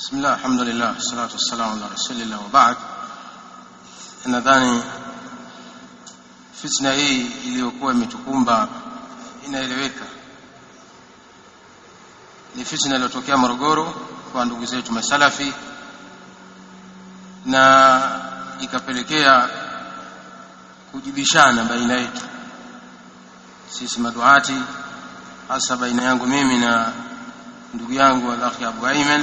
بسم الله الحمد لله والصلاة والسلام على رسول الله وبعد nadhani fitna hii iliyokuwa imetukumba inaeleweka ni fitna iliyotokea Morogoro kwa ndugu zetu masalafi na ikapelekea kujibishana baina yetu sisi maduati hasa baina yangu mimi na ndugu yangu al-akhi Abu Ayman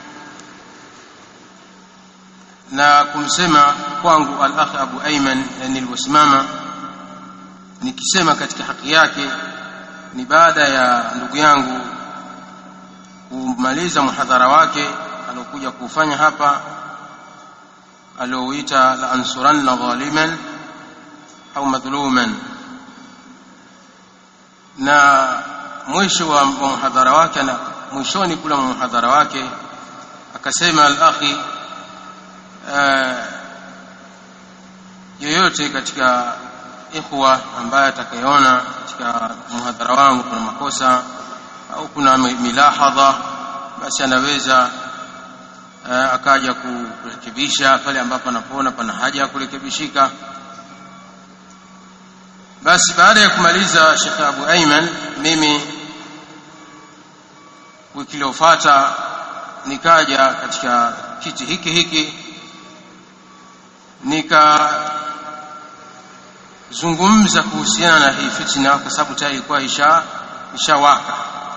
na kumsema kwangu al-akhi Abu Ayman niliposimama nikisema katika haki yake ni baada ya ndugu yangu kumaliza muhadhara wake aliokuja kufanya hapa aliouita la ansuranna dhaliman au madhuluman na mwisho wa muhadhara wake na mwishoni kula muhadhara wake akasema al-akhi yoyote katika ikhwa ambaye atakayeona katika muhadhara wangu kuna makosa au kuna milahadha basi anaweza uh, akaja kurekebisha pale ambapo anapoona pana haja ya kurekebishika basi baada ya kumaliza Sheikh Abu Ayman mimi wiki iliyofuata nikaja katika kiti hiki hiki nikazungumza kuhusiana na hii fitna kwa sababu tayari ilikuwa isha ishawaka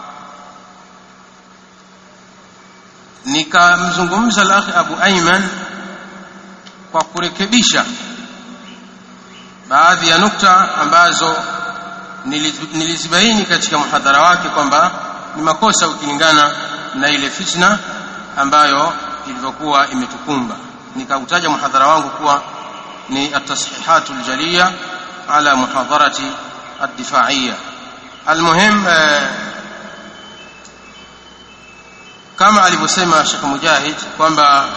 nikamzungumza al-akhi Abu Ayman kwa kurekebisha baadhi ya nukta ambazo nilizibaini katika muhadhara wake kwamba ni makosa ukilingana na ile fitna ambayo ilivyokuwa imetukumba nikautaja muhadhara wangu kuwa ni at-tasihihatu al-jaliya ala muhadharati ad-difa'iyya almuhim kama alivyosema Sheikh Mujahid kwamba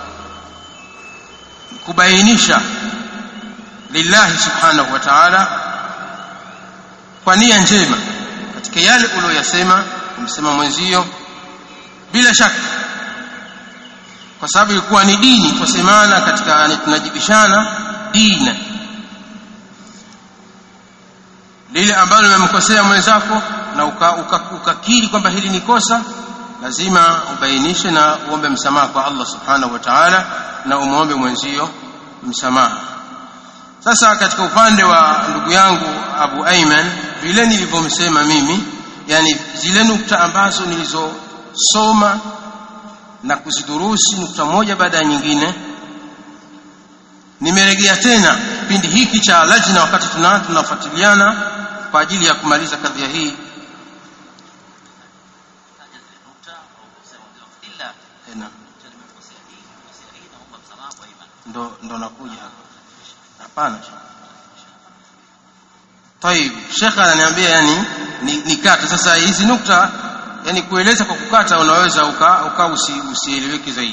kubainisha lillahi subhanahu wa ta'ala kwa nia njema katika yale uliyosema umsema mwenzio bila shaka kwa sababu ilikuwa ni dini tusemana katika yani tunajibishana dina lile ambalo limemkosea mwenzako na ukakiri uka, uka kwamba hili ni kosa lazima ubainishe na uombe msamaha kwa Allah subhanahu wa ta'ala na umuombe mwenzio msamaha sasa katika upande wa ndugu yangu Abu Ayman vile nilivyomsema mimi yani zile nukta ambazo nilizosoma na kuzidurusi nukta moja baada ya nyingine nimerejea tena kipindi hiki cha lajna wakati tuna tunafuatiliana kwa ajili ya kumaliza kadhia hii ndo ndo nakuja hapa hapana طيب shekha ananiambia yani nikate ni sasa hizi nukta yani kueleza kwa kukata unaweza uka, uka usi, usieleweke zaidi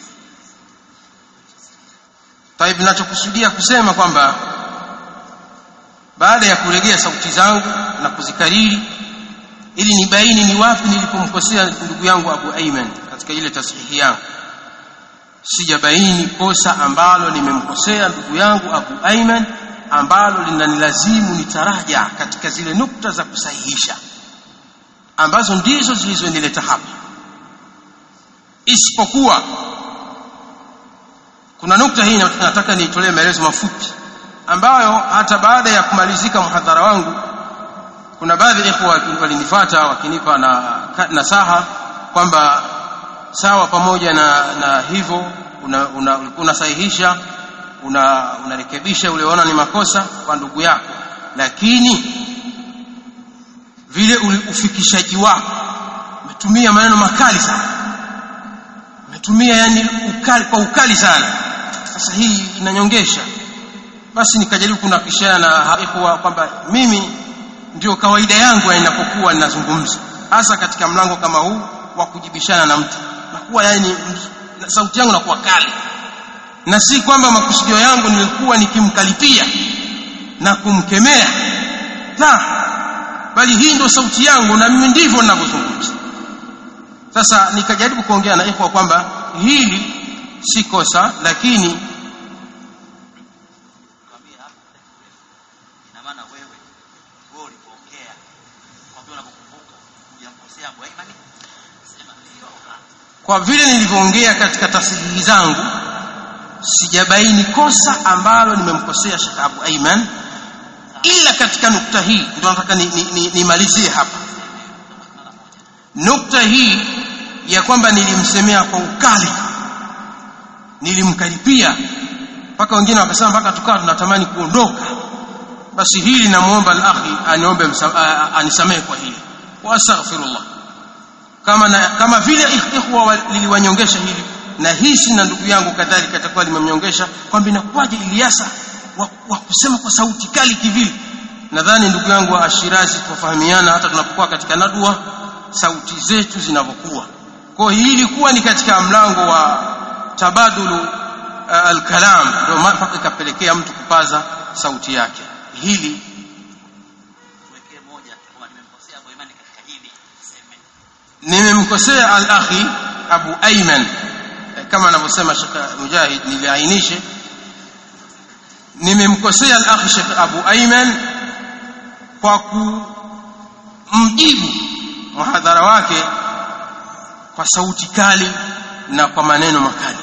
طيب ninachokusudia kusema kwamba baada ya kuregea sauti zangu na kuzikariri ili nibaini ni wapi nilipomkosea ndugu yangu Abu Ayman katika ile tasihihi yangu sijabaini kosa ambalo nimemkosea ndugu yangu Abu Ayman ambalo linanilazimu nitaraja katika zile nukta za kusahihisha ambazo ndizo zilizonileta hapa isipokuwa kuna nukta hii nataka niitolee maelezo mafupi ambayo hata baada ya kumalizika mhadhara wangu kuna baadhi ya ikhwa walinifuata wakinipa na nasaha kwamba sawa pamoja na, na hivyo unasahihisha una unarekebisha una uliona ni makosa kwa ndugu yako lakini vile ufikishaji wako umetumia maneno makali sana umetumia yani ukali kwa ukali sana sasa hii inanyongesha basi nikajaribu kunakishana na ikhwa kwamba mimi ndio kawaida yangu inapokuwa ninazungumza hasa katika mlango kama huu wa kujibishana na mtu nakuwa yani sauti yangu nakuwa kali na si kwamba makusudio yangu nilikuwa nikimkalipia na kumkemea la bali hii ndio sauti yangu na mimi ndivyo ninavyozungumza sasa nikajaribu kuongea na ikhwa kwamba hili si kosa lakini Kwambia hapo ina maana wewe wewe ulipoongea kwambia unapokumbuka hujamkosea Abu Aiman sema ndio kwa vile nilivyoongea katika tasihihi zangu sijabaini kosa ambalo nimemkosea Sheikh Abu Aiman ila katika nukta hii ndio nataka nimalizie ni, ni, nimalizie hapa nukta hii ya kwamba nilimsemea kwa ukali nilimkaripia mpaka wengine wakasema mpaka tukawa tunatamani kuondoka basi hili namuomba al-akhi aniombe msa- a- a- anisamehe kwa hili wa astaghfirullah kama na, kama vile ikhwa wa- liliwanyongesha hili na hisi na ndugu yangu kadhalika atakuwa limemnyongesha kwamba inakuwaje Ilyasa wa, wa kusema kwa sauti kali kivile nadhani ndugu yangu wa Ashirazi tufahamiana hata tunapokuwa katika nadua sauti zetu zinavyokuwa kwa hiyo hii ilikuwa ni katika mlango wa tabadulu uh, alkalam ndio maana mpaka ikapelekea mtu kupaza sauti yake hili tuwekee moja kama nimemkosea Abu Aiman katika hili seme nimemkosea al-akhi Abu Ayman Eh, kama anavyosema Sheikh Mujahid niliainishe nimemkosea al-akhi Sheikh Abu Ayman kwa kumjibu muhadhara wake kwa sauti kali na kwa maneno makali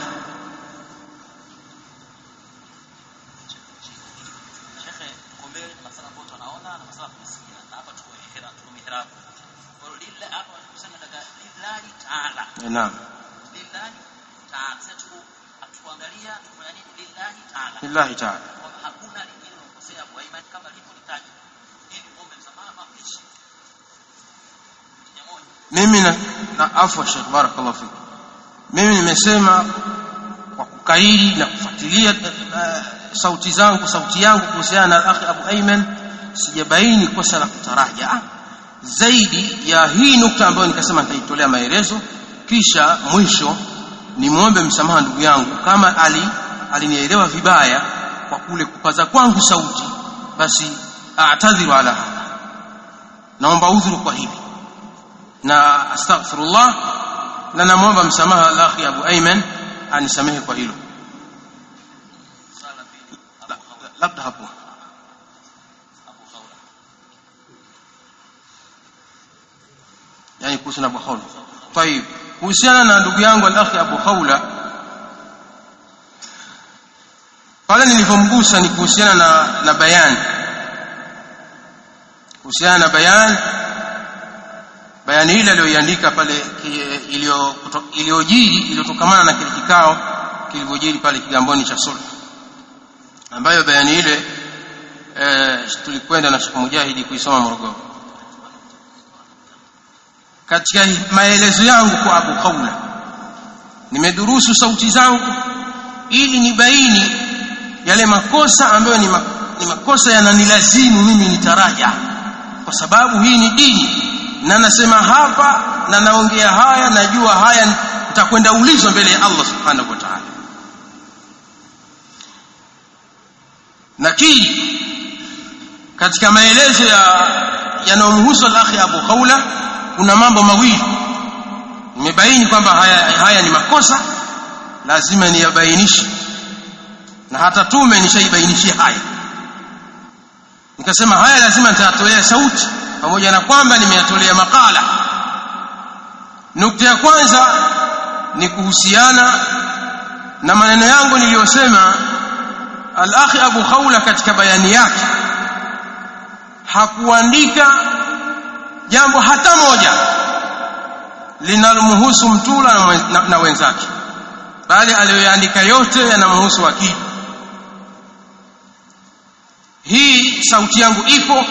Shekhe uko mbele kuna masala ambayo tunaona na masala tunasikia na hapa tuko ihra tuko mihrab kwa hiyo lillah hapa kusema daga lillahi taala Eh, naam lillahi taala sasa tuko atuangalia tufanya nini lillahi taala billahi ta'ala kwamba hakuna lingine unakosea Abu Aiman kama lipolitaja ili muombe msamaha mapishi ya moja mimi na, na afwa Sheikh barakallahu fik mimi nimesema kwa kukairi na kufuatilia uh, sauti zangu sauti yangu kuhusiana na akhi Abu Ayman sijabaini kosa la kutaraja zaidi ya hii nukta ambayo nikasema nitaitolea maelezo kisha mwisho nimwombe msamaha ndugu yangu kama ali alinielewa vibaya kwa kule kupaza kwangu sauti basi a'tadhiru ala hadha naomba udhuru kwa hili na astaghfirullah na namwomba msamaha al-akhi Abu Ayman anisamehe kwa hilo sala pili La- Abu Khawla labda hapo Abu Khawla yani kuhusu na Abu Khawla طيب kuhusiana na ndugu yangu al-akhi Abu Khawla pale nilivyomgusa ni kuhusiana na na bayani kuhusiana na bayani bayani ile aliyoiandika pale ki- iliyo kuto- iliyojiri iliyotokamana na kile kikao kilivyojiri pale Kigamboni cha Sulh ambayo bayani ile eh, tulikwenda na Sheikh Mujahidi kuisoma Morogoro katika maelezo yangu kwa Abu Khawla nimedurusu sauti zangu ili nibaini yale makosa ambayo ni, ma, ni makosa yananilazimu mimi nitaraja kwa sababu hii ni dini na nasema hapa na naongea haya najua haya nitakwenda ulizwa mbele ya Allah subhanahu wa ta'ala nakiri katika maelezo ya yanayomhusu al-akhi Abu Khawla kuna mambo mawili nimebaini kwamba haya, haya ni makosa lazima niyabainishe na hata tume nishaibainishia haya nikasema haya lazima nitayatolea sauti pamoja na kwamba nimeyatolea makala nukta ya kwanza ni kuhusiana na maneno yangu niliyosema al-akhi Abu Khawla katika bayani yake hakuandika jambo hata moja linalomhusu mtula na, mwen- na, na wenzake bali aliyoandika yote yanamhusu wakili hii sauti yangu ipo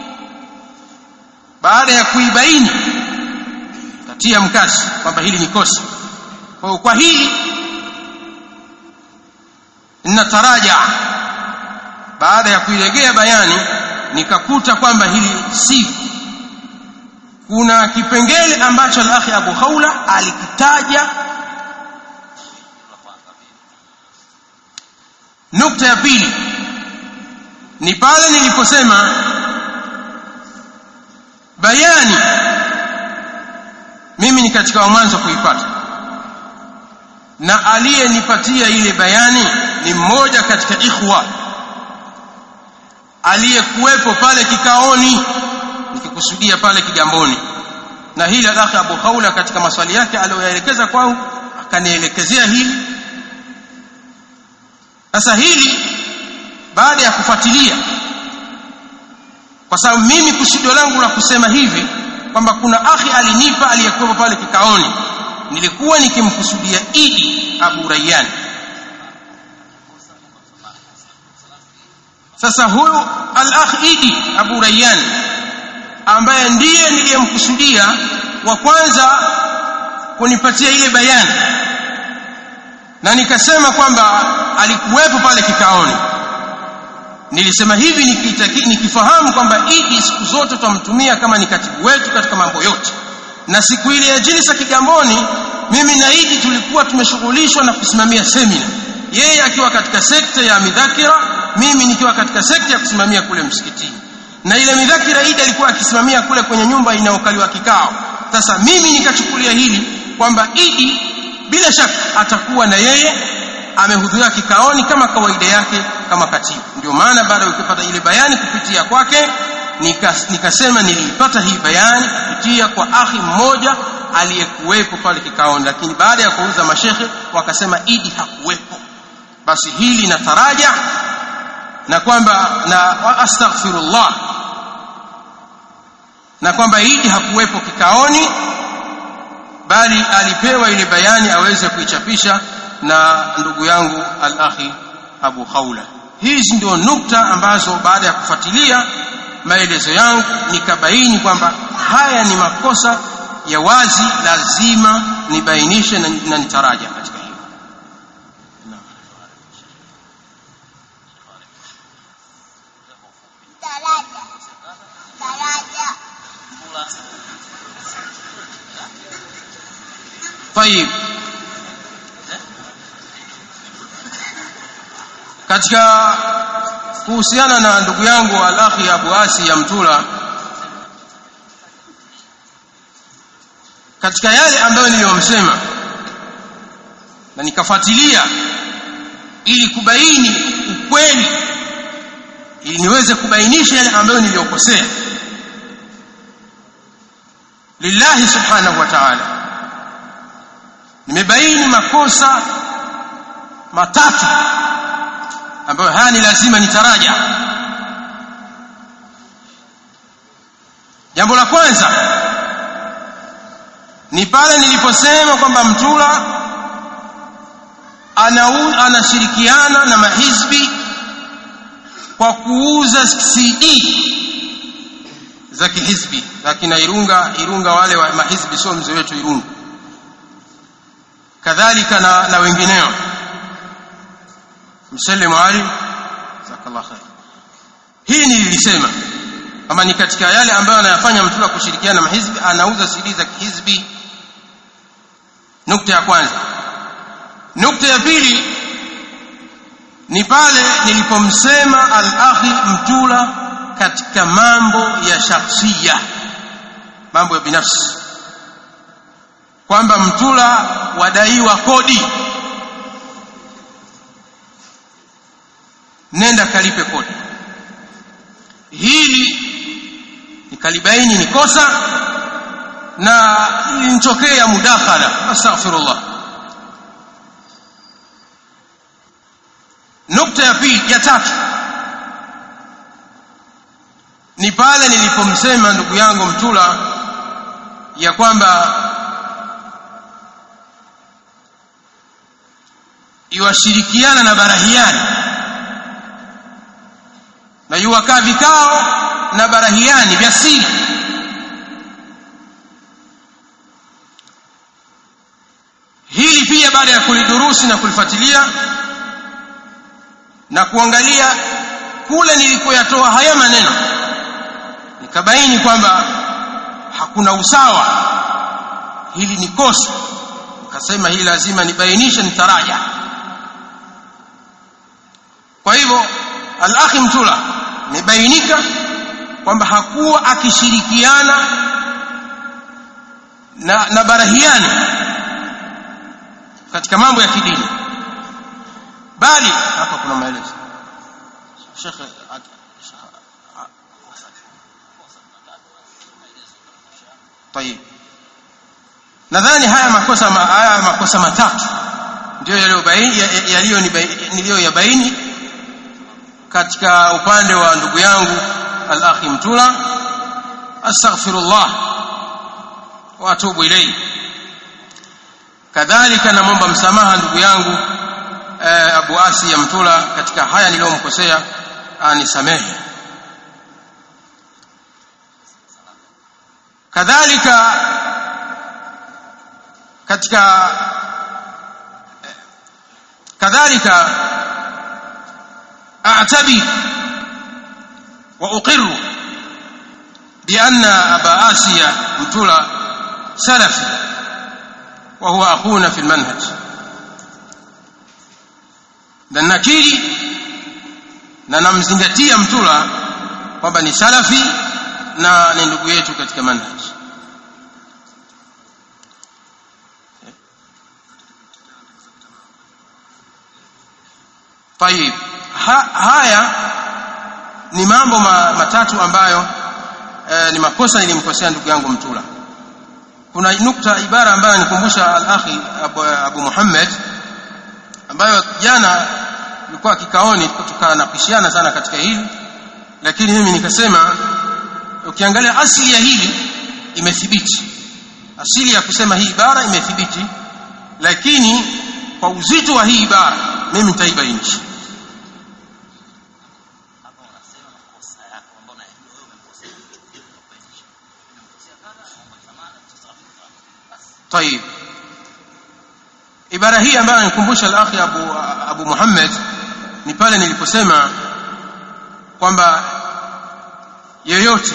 baada ya kuibaini katia mkasi kwamba hili ni kosa kwa hiyo kwa hili ninataraja baada ya kuilegea bayani nikakuta kwamba hili si kuna kipengele ambacho al-akhi Abu Khawla alikitaja nukta ya pili ni pale niliposema bayani mimi ni katika wa mwanzo kuipata na aliyenipatia ile bayani ni mmoja katika ikhwa aliyekuwepo pale kikaoni nikikusudia pale kigamboni na hili alakhi Abu Khawla katika maswali yake aliyoyaelekeza kwangu akanielekezea hili sasa hili baada ya kufuatilia kwa sababu mimi kusudio langu la kusema hivi kwamba kuna akhi alinipa aliyekuwepo pale kikaoni nilikuwa nikimkusudia Idi Abu Rayyan sasa huyu al-akh Idi Abu Rayyan ambaye ndiye niliyemkusudia wa kwanza kunipatia ile bayani na nikasema kwamba alikuwepo pale kikaoni nilisema hivi nikitaki, nikifahamu kwamba Idi siku zote tutamtumia kama ni katibu wetu katika mambo yote na siku ile ya jilsa Kigamboni mimi na Idi tulikuwa tumeshughulishwa na kusimamia semina yeye akiwa katika sekta ya midhakira mimi nikiwa katika sekta ya kusimamia kule msikitini na ile midhakira Idi alikuwa akisimamia kule kwenye nyumba inayokaliwa kikao sasa mimi nikachukulia hili kwamba Idi bila shaka atakuwa na yeye amehudhuria kikaoni kama kawaida yake kama katibu ndio maana baada ya kupata ile bayani kupitia kwake nikas, nikasema nilipata hii bayani kupitia kwa akhi mmoja aliyekuwepo pale kikaoni lakini baada ya kuuliza mashekhe wakasema idi hakuwepo basi hili na taraja na kwamba na astaghfirullah na kwamba idi hakuwepo kikaoni bali alipewa ile bayani aweze kuichapisha na ndugu yangu al-akhi Abu Khawla hizi ndio nukta ambazo baada ya kufuatilia maelezo yangu nikabaini kwamba haya ni makosa ya wazi lazima nibainishe na, na nitaraja katika hiyo Daraja. Daraja. طيب katika kuhusiana na ndugu yangu al-akhi Abu Asi ya Mtula katika yale ambayo niliyomsema na nikafuatilia ili kubaini ukweli ili niweze kubainisha yale ambayo niliyokosea lillahi subhanahu wa ta'ala nimebaini makosa matatu ambayo haya ni lazima nitaraja jambo la kwanza ni pale niliposema kwamba mtula anau, anashirikiana na mahizbi kwa kuuza CD za kihizbi za kina Irunga Irunga wale wa mahizbi sio mzee wetu Irunga kadhalika na, na wengineo msalimu ali jazakallah khair hii nilisema kama ni katika yale ambayo anayafanya mtula kushirikiana na mahizbi anauza CD za kihizbi nukta ya kwanza nukta ya pili ni pale nilipomsema al-akhi mtula katika mambo ya shakhsia mambo ya binafsi kwamba mtula wadaiwa kodi nenda kalipe kodi hili nikalibaini ni kosa na ilinitokea mudakhala astaghfirullah nukta ya pili ya tatu ni pale nilipomsema ndugu yangu mtula ya kwamba iwashirikiana na barahiani na yuwakaa vikao na barahiani vya siri hili pia baada ya kulidurusi na kulifuatilia na kuangalia kule nilikoyatoa haya maneno nikabaini kwamba hakuna usawa hili ni kosa nikasema hili lazima nibainishe nitaraja kwa hivyo al-akhi mtula imebainika kwamba hakuwa akishirikiana na, na barahiani katika mambo ya kidini bali hapa kuna maelezo Sheikh at- Sheikh- a- طيب nadhani haya makosa ma- haya makosa matatu ndio yaliyobaini ya- ya- yaliyo niliyoyabaini katika upande wa ndugu yangu al-akhi mtula astaghfirullah wa atubu ilayhi kadhalika namwomba msamaha ndugu yangu eh, Abu Asi ya Mtula katika haya niliyomkosea anisamehe kadhalika katika eh, kadhalika a'tabi wa uqirru بأن أبا آسيا متولى سلفي وهو أخونا في المنهج na nakiri na namzingatia mtula kwamba ni salafi na ni ndugu yetu katika manhaj طيب ha, haya ni mambo ma, matatu ambayo eh, ni makosa nilimkosea ndugu yangu mtula kuna nukta ibara ambayo nikumbusha al-akhi Abu, Abu Muhammad ambayo jana ilikuwa kikaoni tukanapishana sana katika hili lakini mimi nikasema ukiangalia asili ya hili imethibiti asili ya kusema hii ibara imethibiti lakini kwa uzito wa hii ibara mimi nitaibainisha hapa unasema makosa yako ambayo unayajua wewe umemkosea unabainisha umemkosea kadha naomba samahani tusamehe basi طيب ibara hii ambayo anikumbusha al-akhi Abu Abu Muhammad ni pale niliposema kwamba yeyote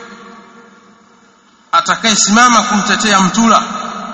atakayesimama kumtetea mtula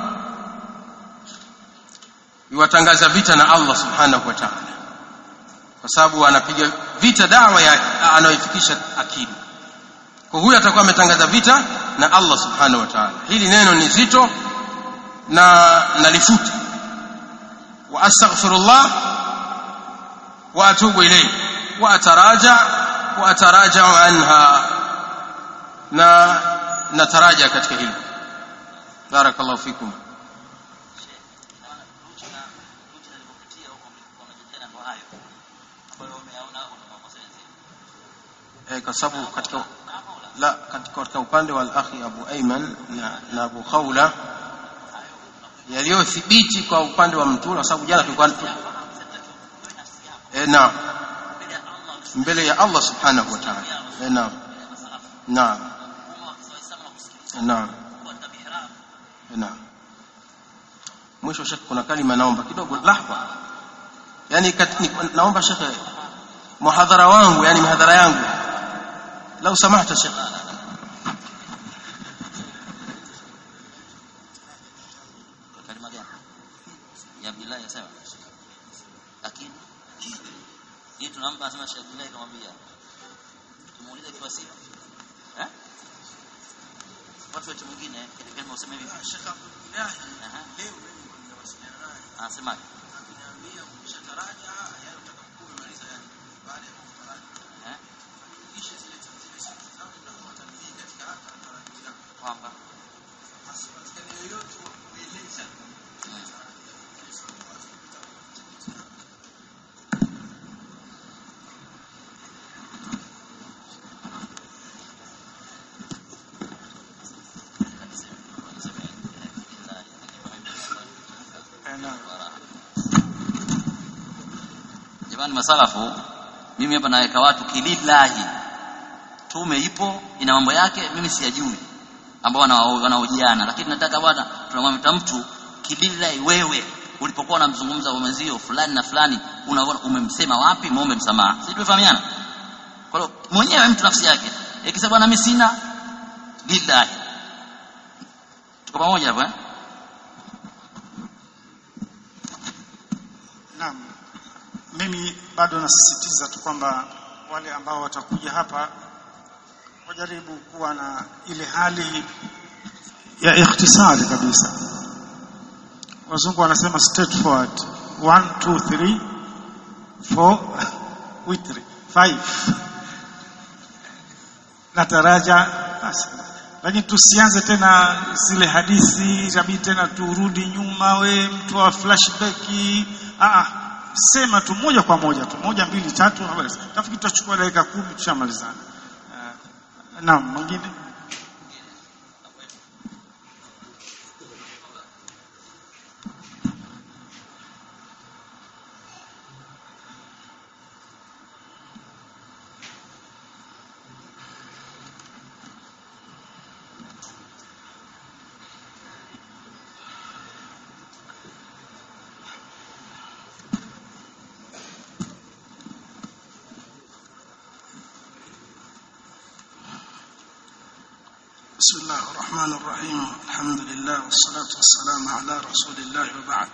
yuwatangaza vita na Allah subhanahu wa ta'ala kwa sababu anapiga vita dawa ya anayoifikisha akili kwa huyo atakuwa ametangaza vita na Allah subhanahu wa ta'ala hili neno ni zito na nalifuta wa astaghfirullah wa atubu ilayhi wa ataraja wa ataraja anha na nataraja katika hilo barakallahu fikum Naona Luchi na Luchi nilipopitia huko mlikuwa mnajadiliana ndo hayo ambayo umeyaona hapo na makosa yenzio. eh, kwa sababu katika Hapa ula la katika, katika upande wa al-akhi Abu Ayman na, na Abu Khawla yaliyothibiti kwa upande wa mtula kwa sababu jana tulikuwa eh, na mbele ya Allah subhanahu wa ta'ala eh, naam naam naam eh, naam mwisho shekhe kuna kalima naomba kidogo lahwa yani kat, ni, naomba shekhe muhadhara wangu yani mihadhara yangu lau samahta shekhe kalima gani? Ya Abdullah yasema. Lakini hii tunampa anasema Sheikh Abdullah kamwambia. Tumuulize kwa sifa. Eh? Watu wetu mwingine ile kalima useme hivi. Sheikh Abdullah Aha. leo mimi nimewasiliana naye Anasema akiniambia ukishataraja yale utakapokumaliza yani baada ya kutaraja eh kisha zile zile siku zangu na watambii katika hata taraji yako kwamba basi katika yoyote wa kueleza Jamani masalafu, mimi hapa naweka watu kilillahi. Tume ipo ina mambo yake, mimi siyajui ambao wanao- wanaojiana, lakini nataka bwana, tunamwambia mtu kilillahi, wewe ulipokuwa unamzungumza mwenzio fulani na fulani, unaona umemsema wapi, muombe msamaha. Sisi tumefahamiana. Kwa hiyo mwenyewe mtu nafsi yake ikisema bwana, mimi sina lillahi. Tuko pamoja hapo eh? Naam, mimi bado nasisitiza tu kwamba wale ambao watakuja hapa wajaribu kuwa na ile hali ya ikhtisari kabisa, wazungu wanasema straightforward 1 2 3 4 witri 5 na taraja basi lakini tusianze tena zile hadithi itabidi tena turudi nyuma we mtu wa flashback ah sema tu moja kwa moja tu moja mbili tatu habari tafikiri tutachukua dakika kumi tushamalizana uh, naam mwingine بسم الله الرحمن الرحيم الحمد لله والصلاة والسلام على رسول الله وبعد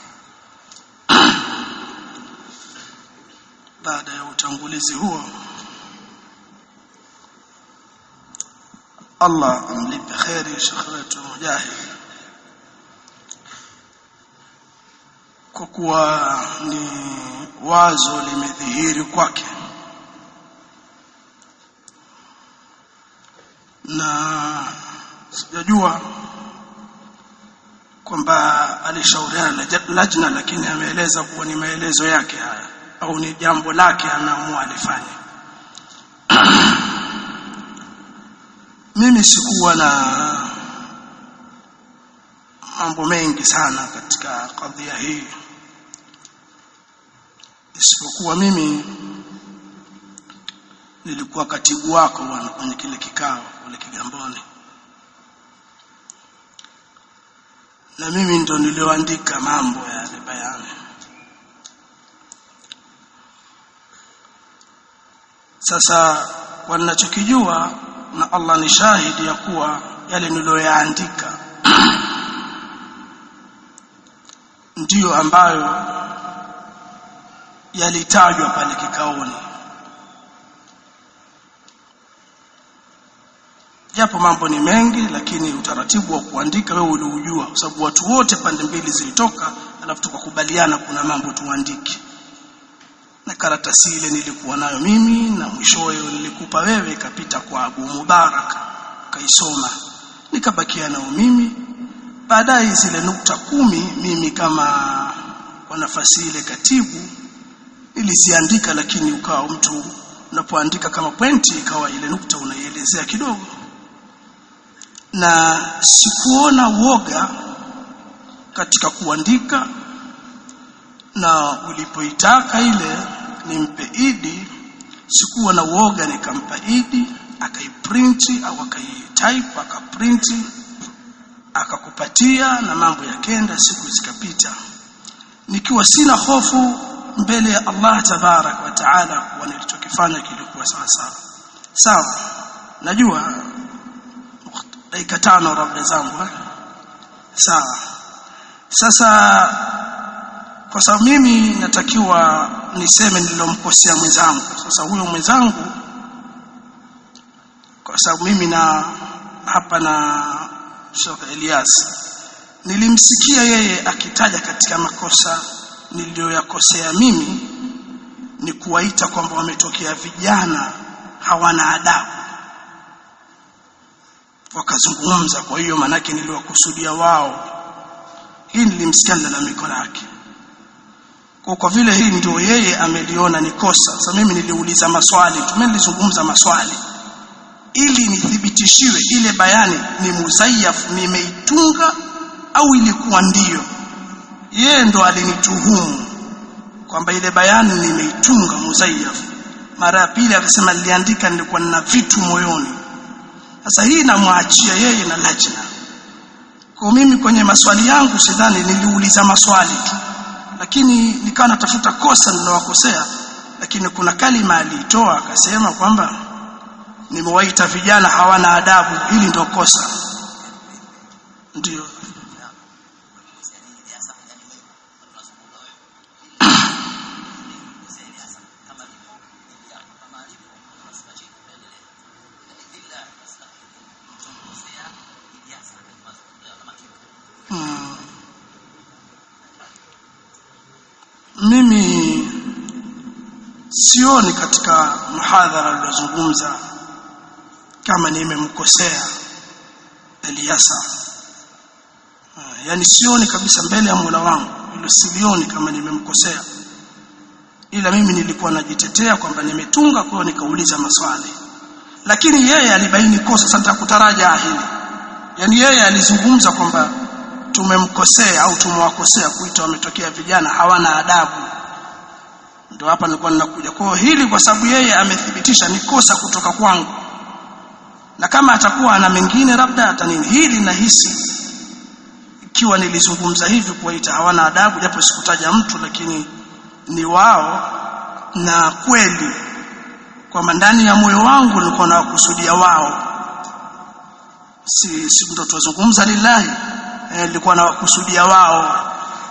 baada ya utangulizi huo Allah amlipe kheri shekhe wetu Mujahid kwa kuwa ni wazo limedhihiri kwake na sijajua kwamba alishauriana na lajna lakini ameeleza kuwa ni maelezo yake haya au ni jambo lake anaamua alifanye mimi sikuwa na mambo mengi sana katika kadhia hii isipokuwa mimi nilikuwa katibu wako bwana kwenye kile kikao kule Kigamboni na mimi ndo nilioandika mambo ya yale bayani sasa kwa ninachokijua na Allah ni shahidi ya kuwa yale niliyoyaandika ndiyo ambayo yalitajwa pale kikaoni japo mambo ni mengi lakini utaratibu wa kuandika wewe uliujua kwa sababu watu wote pande mbili zilitoka alafu tukakubaliana kuna mambo tuandike na karatasi ile nilikuwa nayo mimi na mwishowe nilikupa wewe ikapita kwa Abu Mubarak kaisoma nikabakia nao mimi baadaye zile nukta kumi mimi kama kwa nafasi ile katibu niliziandika lakini ukawa mtu unapoandika kama pointi ikawa ile nukta unaielezea kidogo na sikuona woga katika kuandika na ulipoitaka ile nimpe idi sikuwa na uoga nikampa idi akaiprinti au akaitype akaprinti akakupatia na mambo yakenda siku zikapita nikiwa sina hofu mbele ya Allah tabarak wa taala kwa nilichokifanya kilikuwa sawa sawa sawa najua dakika tano rabda zangu eh? sawa sasa kwa sababu mimi natakiwa niseme nililomkosea mwenzangu sasa huyo mwenzangu kwa sababu mimi na hapa na Sheikh Elias nilimsikia yeye akitaja katika makosa niliyoyakosea mimi ni kuwaita kwamba wametokea vijana hawana adabu wakazungumza kwa hiyo manake niliwakusudia wao hii nilimsikia lalamiko lake kwa kwa vile hii ndio yeye ameliona ni kosa sasa mimi niliuliza maswali tu nilizungumza maswali ili nithibitishiwe ile bayani ni muzayyaf nimeitunga au ilikuwa ndiyo yeye ndo alinituhumu kwamba ile bayani nimeitunga muzayyaf mara ya pili akasema niliandika nilikuwa nina vitu moyoni sasa hii namwachia yeye na lajna kwa mimi kwenye maswali yangu sidhani niliuliza maswali tu lakini nikawa natafuta kosa nilowakosea lakini kuna kalima aliitoa akasema kwamba nimewaita vijana hawana adabu hili ndio kosa ndio mimi sioni katika mhadhara aliozungumza kama nimemkosea Eliasa yani sioni kabisa mbele ya Mola wangu hilo silioni kama nimemkosea ila mimi nilikuwa najitetea kwamba nimetunga kwa nikauliza maswali lakini yeye alibaini kosa sasa nitakutaraja hili yani yeye alizungumza kwamba tumemkosea au tumewakosea kuita wametokea vijana hawana adabu ndio hapa nilikuwa ninakuja kwa hili kwa sababu yeye amethibitisha ni kosa kutoka kwangu na kama atakuwa ana mengine labda hata nini hili nahisi ikiwa nilizungumza hivi kuwaita hawana adabu japo sikutaja mtu lakini ni wao na kweli kwamba ndani ya moyo wangu nilikuwa nawakusudia wao si si ndo tuzungumza lillahi eh, nilikuwa nawakusudia wao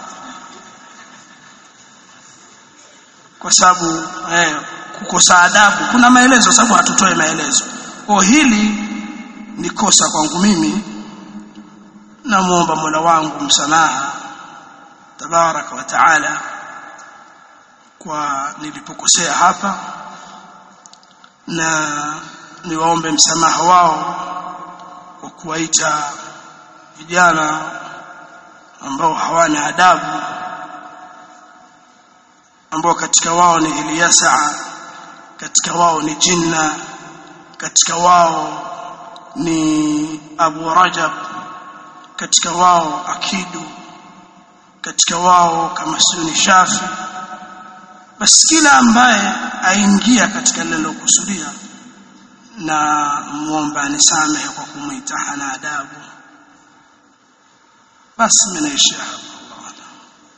kwa sababu eh, kukosa adabu kuna maelezo sababu hatutoe maelezo kwa hili ni kosa kwangu mimi namuomba Mola wangu msamaha tabaraka wa taala kwa nilipokosea hapa na niwaombe msamaha wao kwa kuwaita vijana ambao hawana adabu ambao katika wao ni Ilyasa katika wao ni Jinna katika wao ni Abu Rajab katika wao Akidu katika wao kama sio ni Shafi basi kila ambaye aingia katika lile lilokusudia na muomba anisamehe kwa kumwita hana adabu basi mimi naishia hapo Allahu a'lam.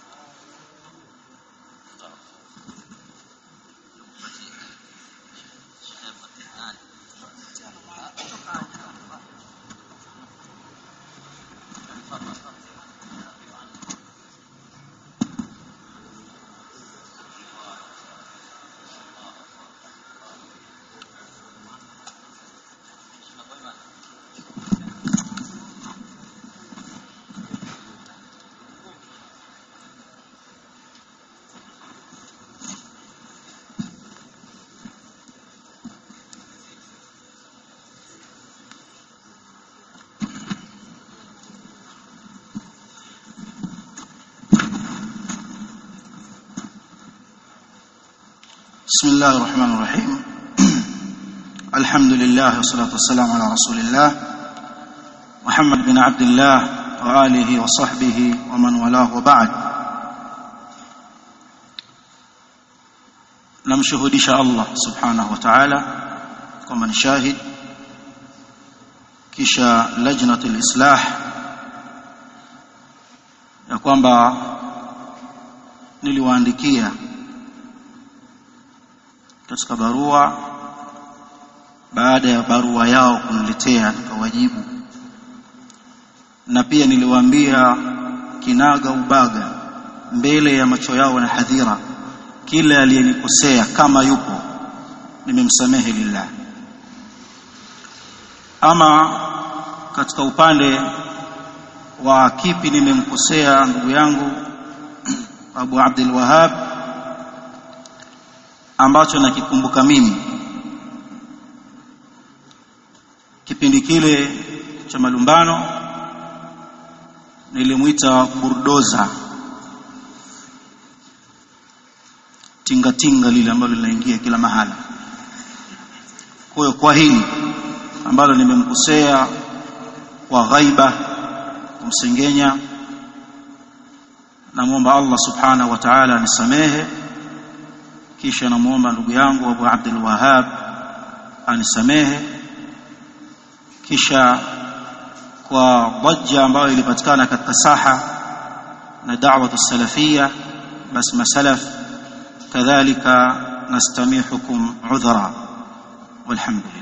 بسم الله الرحمن الرحيم الحمد لله والصلاة والسلام على رسول الله محمد بن عبد الله وآله وصحبه ومن والاه وبعد namshuhudisha Allah subhanahu wa ta'ala kwamba ni shahid kisha lajnatul islah ya kwamba niliwaandikia katika barua baada ya barua yao kuniletea nikawajibu na pia niliwaambia kinaga ubaga mbele ya macho yao na hadhira kila aliyenikosea kama yupo nimemsamehe lillah ama katika upande wa kipi nimemkosea ndugu yangu Abu Abdul Wahhab ambacho nakikumbuka mimi kipindi kile cha malumbano nilimwita burdoza tinga tinga lile ambalo linaingia kila mahala kwa hiyo kwa hili ambalo nimemkosea kwa ghaiba kumsengenya namwomba Allah subhanahu wa ta'ala anisamehe kisha namuomba ndugu yangu Abu Abdul Wahhab anisamehe kisha kwa dhajja ambayo ilipatikana katika saha na da'watu salafia basi masalaf kadhalika nastamihukum udhra walhamdulillah